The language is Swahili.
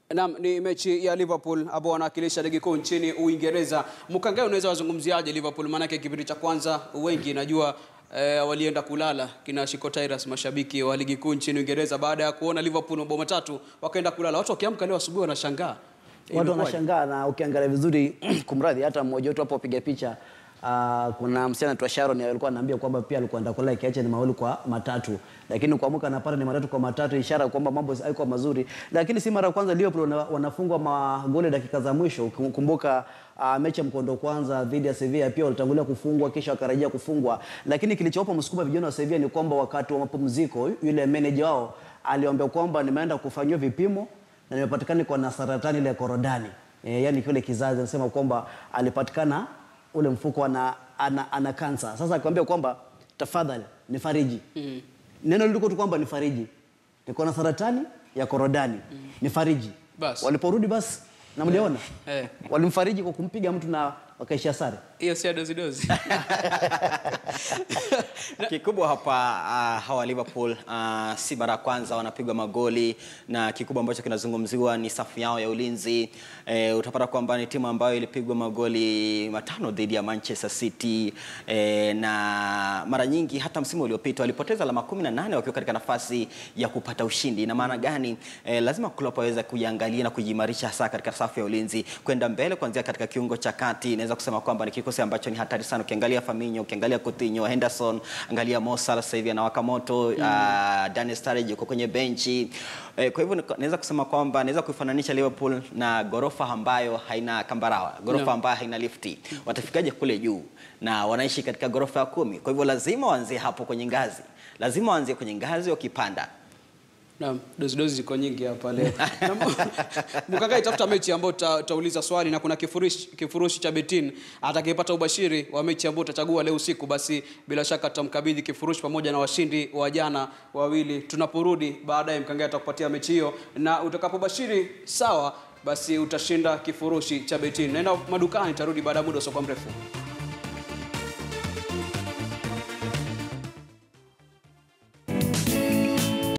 Naam, ni mechi ya Liverpool ambao wanawakilisha ligi kuu nchini Uingereza. Mkangae, unaweza wazungumziaje Liverpool? Maanake kipindi cha kwanza wengi najua eh, walienda kulala kina Shiko Tirus, mashabiki wa ligi kuu nchini Uingereza, baada ya kuona Liverpool mabao matatu wakaenda kulala. Watu wakiamka leo asubuhi wanashangaa Watu Imekuwaje? wanashangaa na ukiangalia vizuri kumradhi, hata mmoja wetu hapo piga picha Uh, kuna msichana anaitwa Sharon alikuwa ananiambia kwamba pia alikuwa anaenda kulala kiacha ni mawili kwa matatu, lakini kuamka napata ni matatu kwa matatu, ishara kwamba mambo haikuwa mazuri. Lakini si mara ya kwanza Liverpool wana- wanafungwa magoli dakika za mwisho. Kumbuka uh, mechi ya mkondo kwanza dhidi ya Sevilla pia walitangulia kufungwa kisha wakarejea kufungwa, lakini kilichowapa msukuma vijana wa Sevilla ni kwamba wakati wa mapumziko yule meneja wao aliwaambia kwamba nimeenda kufanyiwa vipimo na nimepatikana kwa na saratani ile ya korodani e, yani kile kizazi anasema kwamba alipatikana ule mfuko ana, ana, ana kansa. Sasa akamwambia kwamba tafadhali nifariji. mm. Neno liliko tu kwamba nifariji, niko na saratani ya korodani mm. nifariji. Bas. Waliporudi basi na mliona Eh. walimfariji kwa kumpiga mtu na wakaishia sare. hiyo si ya dozi dozi. Kikubwa hapa uh, hawa Liverpool uh, si mara ya kwanza wanapigwa magoli, na kikubwa ambacho kinazungumziwa ni safu yao ya ulinzi. E, utapata kwamba ni timu ambayo ilipigwa magoli matano dhidi ya Manchester City e, na mara nyingi hata msimu uliopita walipoteza alama 18 wakiwa katika nafasi ya kupata ushindi. Ina maana gani? E, lazima Klopp aweze kuiangalia na kujiimarisha hasa katika safu ya ulinzi kwenda mbele, kuanzia katika kiungo cha kati. Inaweza kusema kwamba ni kikosi ambacho ni hatari sana. Ukiangalia Firmino, ukiangalia Coutinho, Henderson, angalia Mo Salah sasa hivi anawaka moto mm. uh, Daniel Sturridge yuko kwenye benchi eh, kwa hivyo nika- naweza kusema kwamba naweza kuifananisha Liverpool na ghorofa ambayo haina kambarawa, ghorofa No. ambayo haina lifti. Watafikaje kule juu? Na wanaishi katika ghorofa ya kumi, kwa hivyo lazima waanzie hapo kwenye ngazi, lazima waanzie kwenye ngazi wakipanda Naam, dozi dozi ziko nyingi hapa leo. Na Mkangai, tafuta mechi ambayo uta- utauliza swali na kuna kifurushi, kifurushi cha Betin. Atakayepata ubashiri wa mechi ambayo utachagua leo usiku, basi bila shaka tutamkabidhi kifurushi pamoja na washindi wa jana wawili. Tunaporudi baadaye, Mkangai atakupatia mechi hiyo, na utakapobashiri sawa, basi utashinda kifurushi cha Betin. Naenda madukani, tarudi baada ya muda usiokuwa mrefu.